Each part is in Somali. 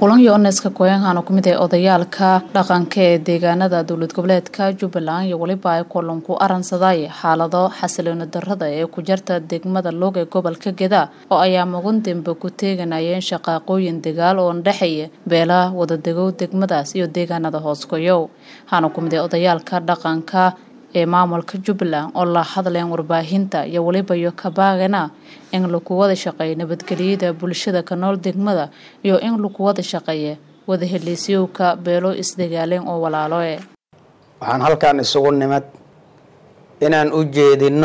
kulan yoneska koyankan oo kamid ah odayaalka dhaqanka ee deegaanada dowlad goboleedka jubbaland iyo weliba ay kulanku aransaday xaalado xasilooni darada ee ku jarta degmada loog ee gobolka geda oo ayaa mugan dembe ku teeganayeen shaqaaqooyin dagaal oo dhexeeya beelaha wadadegow degmadaas iyo deegaanada hoosgoyow waxaana kumid ah odayaalka dhaqanka ee maamulka jubbaland oo la hadleen warbaahinta iyo weliba iyo kabaagana in lagu wada shaqeeyo nabadgelyada bulshada ka nool degmada iyo in lagu wada shaqeeya wada heliisyowka beelo isdagaaleen oo walaaloe waxaan halkan isugu nimad inaan u jeedinno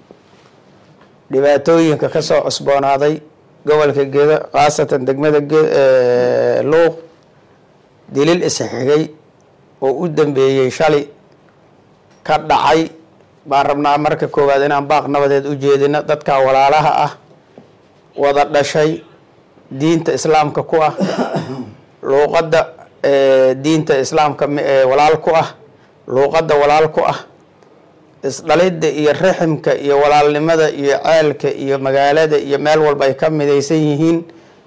dhibaatooyinka ka soo cusboonaaday gobolka gedo khaasatan degmada luuq dilil isxigay oo u dambeeyey shali ka dhacay baan rabnaa marka koowaad inaan baaq nabadeed u jeedino dadka walaalaha ah wada dhashay diinta islaamka ku ah luuqadda diinta islaamka walaal ku ah luuqadda walaal ku ah isdhalidda iyo raximka iyo walaalnimada iyo ceelka iyo magaalada iyo meel walba ay ka midaysan yihiin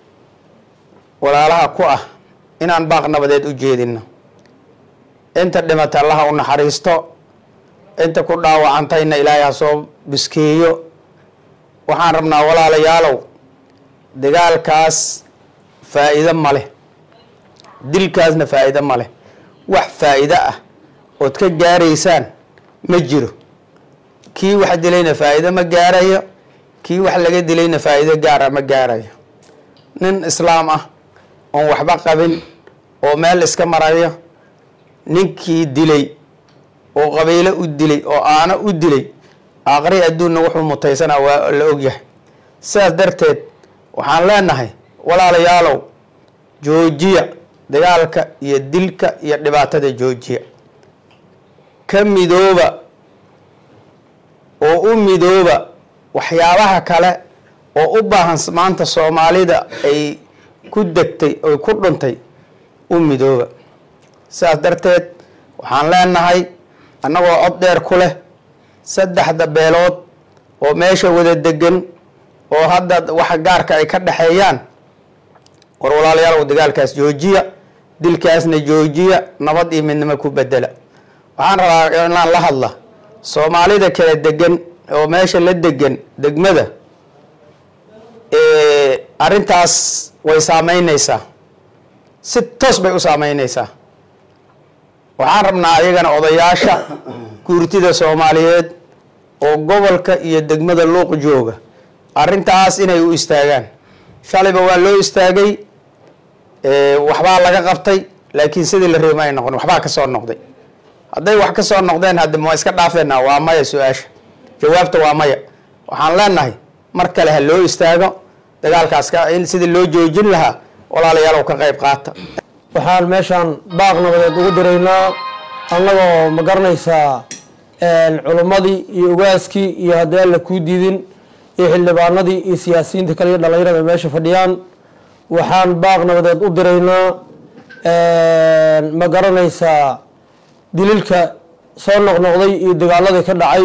walaalaha ku ah inaan baaq nabadeed u jeedino inta dhimata allaha u naxariisto inta ku dhaawacantayna ilaahay ha soo biskeeyo waxaan rabnaa walaalayaalow dagaalkaas faa'iido ma leh dilkaasna faa'iido ma leh wax faa'iido ah ood ka gaaraysaan ma jiro kii wax dilayna faa'iido ma gaarayo kii wax laga dilayna faa'iido gaara ma gaarayo nin islaam ah oon waxba qabin oo meel iska marayo ninkii dilay oo qabiilo u dilay oo aano u dilay aqri adduunna wuxuu mutaysanaa waa la ogyahay sidaas darteed waxaan leenahay walaalayaalow joojiya dagaalka iyo dilka iyo dhibaatada joojiya ka midooba oo u midooba waxyaabaha kale oo u baahan maanta soomaalida ay ku degtay oy ku dhuntay u midooba sidaas darteed waxaan leenahay annagoo cod dheer ku leh saddexda beelood oo meesha wada degan oo hadda waxa gaarka ay ka dhexeeyaan war walaalayaalow dagaalkaas joojiya dilkaasna joojiya nabad iyo midnimo ku bedela waxaan rabaa inaan la hadla soomaalida kala degan oo meesha la degan degmada arrintaas way saameyneysaa si toos bay u saameyneysaa waxaan rabnaa ayagana odayaasha guurtida soomaaliyeed oo gobolka iyo degmada luuq jooga arrintaas inay u istaagaan shalayba waa loo istaagay waxbaa laga qabtay laakiin sidii la reema ay noqon waxbaa kasoo noqday hadday wax kasoo noqdeen haddi ma iska dhaafeenaa waa maya su-aasha jawaabta waa maya waxaan leenahay mar kale ha loo istaago dagaalkaas in sidii loo joojin lahaa walaalayaalow ka qayb qaata waxaan meeshaan baaq nabadeed ugu diraynaa annagoo ma garanaysaa culummadii iyo ugaaskii iyo haddii alla kuu diidin iyo xildhibaanadii iyo siyaasiyiinta kale iyo dhallinyarada meesha fadhiyaan waxaan baaq nabadeed u diraynaa ma garanaysaa dililka soo noqnoqday iyo dagaaladii ka dhacay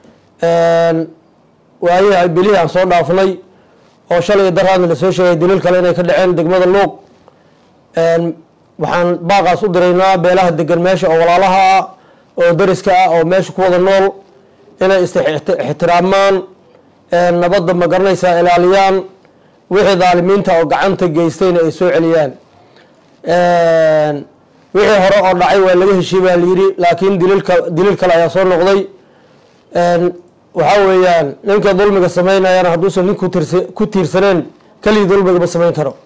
waayaha belihii aan soo dhaafnay oo shalay daraadna lasoo sheegay dilil kale inay ka dhaceen degmada luuq waxaan baaqaas u diraynaa beelaha degan meesha oo walaalaha ah oo dariska ah oo meesha ku wada nool inay is-ixtiraamaan nabadda ma garanaysaa ilaaliyaan wixii daalimiinta oo gacanta geystayna ay soo celiyaan wixii hore oo dhacay waa laga heshiyey baa layidhi laakiin dililka dilil kale ayaa soo noqday waxaa weeyaan ninka dulmiga sameynayana hadduusan nin ku tiirsaneen keligii dulmiga ma samayn karo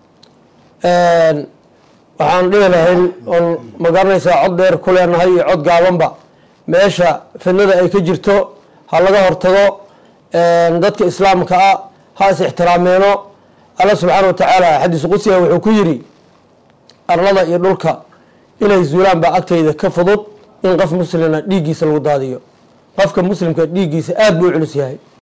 waxaan dhihi lahayn oon ma garanaysaa cod dheer ku leenahay iyo cod gaabanba meesha fidnada ay ka jirto ha laga hortago dadka islaamka ah ha is ixtiraameeno alla subxaana wa tacaala xadiis qudsiga wuxuu ku yidhi arlada iyo dhulka inay zuulaan baa agtayda ka fudud in qof muslina dhiiggiisa lagu daadiyo qofka muslimka dhiiggiisa aada buu u culus yahay